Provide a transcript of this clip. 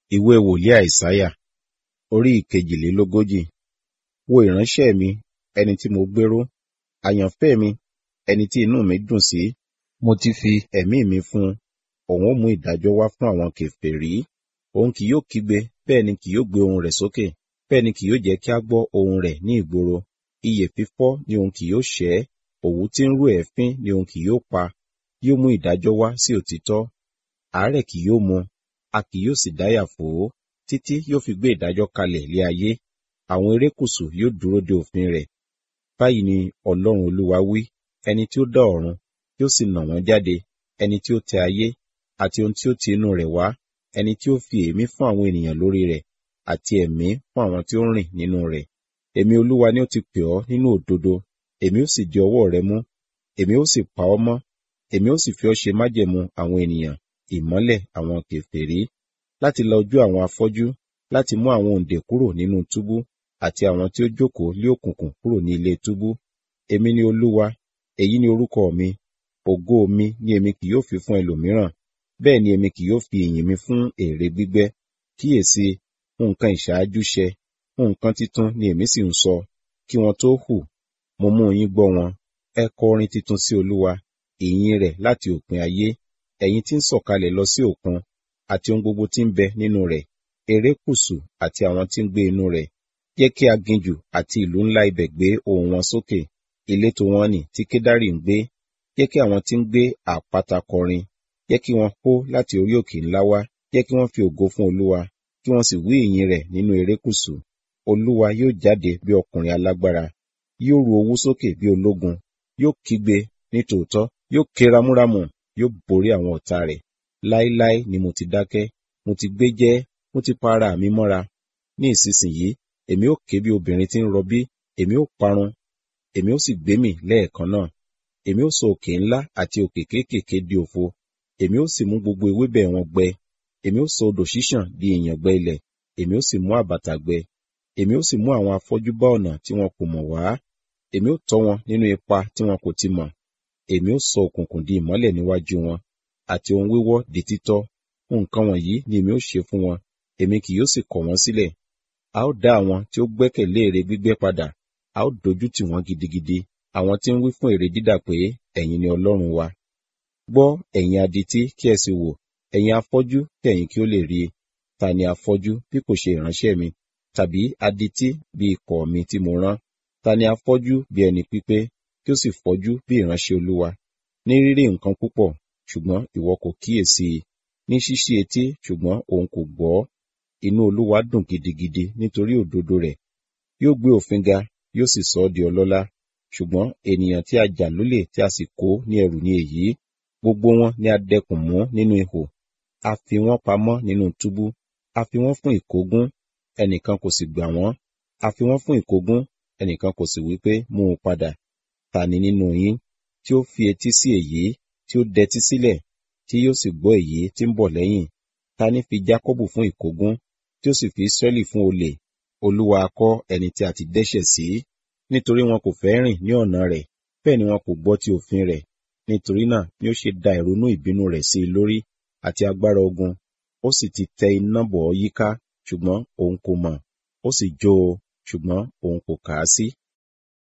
Ìwé wòlíì Àìsáyà orí ìkejìlélógójì. Wo ìránṣẹ́ mi, ẹni tí mo gbéró, àyànfẹ́ mi, ẹni tí inú mi dùn sí. Mo ti fi ẹ̀mí mi fún un. Òun ó mú ìdájọ́ wá fún àwọn kèfèrí. Òun kì yóò kígbe, bẹ́ẹ̀ ni kì yóò gbé ohùn rẹ̀ sókè. Bẹ́ẹ̀ ni kì yóò jẹ́ kí a gbọ́ ohùn rẹ̀ ní ìgboro. Ìyè fífọ́ ni òun kì yóò ṣẹ́. Òwú tí ń rú èéfín ni òun kì yóò pa. Yóò mú ìdájọ́ wá sí òtítọ́. Àárẹ̀ kì yóò mú, a kì yóò sì dáyà fò ó, títí yóò fi gbé ìdájọ́ kalẹ̀ lé ayé. Àwọn erékùṣù yóò dúró de òfin rẹ̀. Báyìí ni Ọlọ́run Olúwa wí, ẹni tí ó dá ọ̀run, tí ó sì nà wọ́n jáde, ẹni tí ó tẹ ayé, àti ohun tí ó ti inú rẹ̀ wá, ẹni tí ó fi èémí fún àwọn ènìyàn lórí rẹ̀, àti ẹ̀mí fún àwọn tí ó ń rìn nínú rẹ̀. Èmi Olúwa ni ó ti pè ọ́ nínú òdodo, èmi ó sì di ọwọ́ rẹ mú, èmi ó sì pa ọ́ mọ́, èmi ó sì fi ọ́ ṣe májẹ̀mú àwọn ènìyàn, ìmọ́lẹ̀ àwọn kèfèrí, láti la ojú àwọn afọ́jú, láti mú àwọn òǹdè kúrò nínú túbú, àti àwọn tí ó jókòó lé òkùnkùn kúrò ní ilé túbú. Èmi ni Olúwa, èyí ni orúkọ mi, ògo mi ni èmi kì yóò fi fún ẹlòmíràn, bẹ́ẹ̀ ni èmi kì yóò fi ìyìn mi fún ère gbígbẹ́. Kíyèsi, nǹkan ìṣáájú ṣẹ, nǹkan titun ni èmi sì ń sọ, kí wọn tó hù, mo mú yín gbọ́ wọn. Ẹ kọ orin titun sí Olúwa, ìyìn rẹ̀ láti òpin ayé, ẹ̀yin tí ń sọ̀kalẹ̀ lọ sí òkun, àti ohun gbogbo tí ń bẹ nínú rẹ̀, erékùṣù àti àwọn tí ń gbé inú rẹ̀. Jẹ́ kí aginjù àti ìlú ńlá ibẹ̀ gbé ohùn wọn sókè, ìletò wọn nì tí Kédárì ń gbé. Jẹ́ kí àwọn tí ń gbé àpáta kọrin, jẹ́ kí wọn hó láti orí òkè ńlá wá, jẹ́ kí wọ́n fi ògo fún Olúwa, kí wọ́n sì wí ìyìn rẹ̀ nínú erékùṣù. Olúwa yóò jáde bí ọkùnrin alágbára, yóò ru owú sókè bí ológun, yóò kígbe ní tòótọ́, yóò ké ramúramù, yóò borí àwọn ọ̀tá rẹ̀. Láíláí ni mo ti dákẹ́, mo ti gbé jẹ́, mo ti pa ara mi mọ́ra. Ní ìsinsìnyí, èmi ó ké bí obìnrin tí ń rọbí, èmi ó parun, èmi ó sì gbé mì lẹ́ẹ̀kan náà. Èmi ó sọ òkè ńlá àti òkè kéékèèké di òfo, èmi ó sì mú gbogbo ewébẹ̀ wọn gbẹ. Èmi ó sọ odò ṣíṣàn di ìyàngbẹ ilẹ̀, èmi ó sì mú àbàtà gbẹ. Èmi ó sì mú àwọn afọ́jú bá ọ̀nà tí wọn kò mọ̀ wá. Èmi ó tọ́ wọn nínú ipa tí wọn kò ti mọ̀. Èmi ó sọ òkùnkùn di ìmọ́lẹ̀ níwájú wọn, àti ohun wíwọ́ di títọ́. Nǹkan wọ̀nyí ni èmi ó ṣe fún wọn, èmi kì yóò sì kọ̀ wọ́n sílẹ̀. A ó dá àwọn tí ó gbẹ́kẹ̀lé ère gbígbẹ́ padà, a ó dojú tì wọ́n gidigidi, àwọn tí ń wí fún ère dídà pé, ẹ̀yin ni Ọlọ́run wa. Gbọ́, ẹ̀yin adití, kí ẹ sì wò, ẹ̀yin afọ́jú, kí ẹ̀yin kí ó lè rí i. Ta ni afọ́jú bí kò ṣe ìránṣẹ́ mi, tàbí adití bí ikọ̀ mi tí mo rán? Ta ni afọ́jú bí ẹni pípé, kí ó sì fọ́jú bí ìránṣẹ́ Olúwa? Ní rírí nǹkan púpọ̀, ṣùgbọ́n ìwọ kò kíyèsi i, ní ṣíṣí etí, ṣùgbọ́n òun kò gbọ́. Inú Olúwa dùn gidigidi nítorí òdodo rẹ̀. Yóò gbé òfin ga, yóò sì sọ ọ́ di ọlọ́lá. Ṣùgbọ́n ènìyàn tí a jà lólè tí a sì kó ní ẹrù ni èyí. Gbogbo wọn ni a dẹkùn mú nínú ihò. A fi wọ́n pamọ́ nínú túbú. A fi wọ́n fún ìkógun, ẹnìkan kò sì gbà wọ́n. A fi wọ́n fún ìkógun, ẹnìkan kò sì wí pé mú un padà. Ta ni nínú yín tí ó fi etí sí èyí, tí ó dẹtí sílẹ̀, tí yóò sì gbọ́ èyí tí ń bọ̀ lẹ́yìn? Ta ni fi Jákọ́bù fún ìkógun, tí ó sì fi Ísírẹ́lì fún olè? Olúwa kọ́ ẹni tí a ti dẹ́ṣẹ̀ sí, nítorí wọn kò fẹ́ rìn ní ọ̀nà rẹ̀, bẹ́ẹ̀ ni wọn kò gbọ́ ti òfin rẹ̀. Nítorí náà ni ó ṣe da ìrunú ìbínú rẹ̀ sí i lórí, àti agbára ogun. Ó sì ti tẹ iná bọ̀ ọ́ yíká, ṣùgbọ́n òun kò mọ̀. Ó sì jó o, ṣùgbọ́n òun kò kà á sí.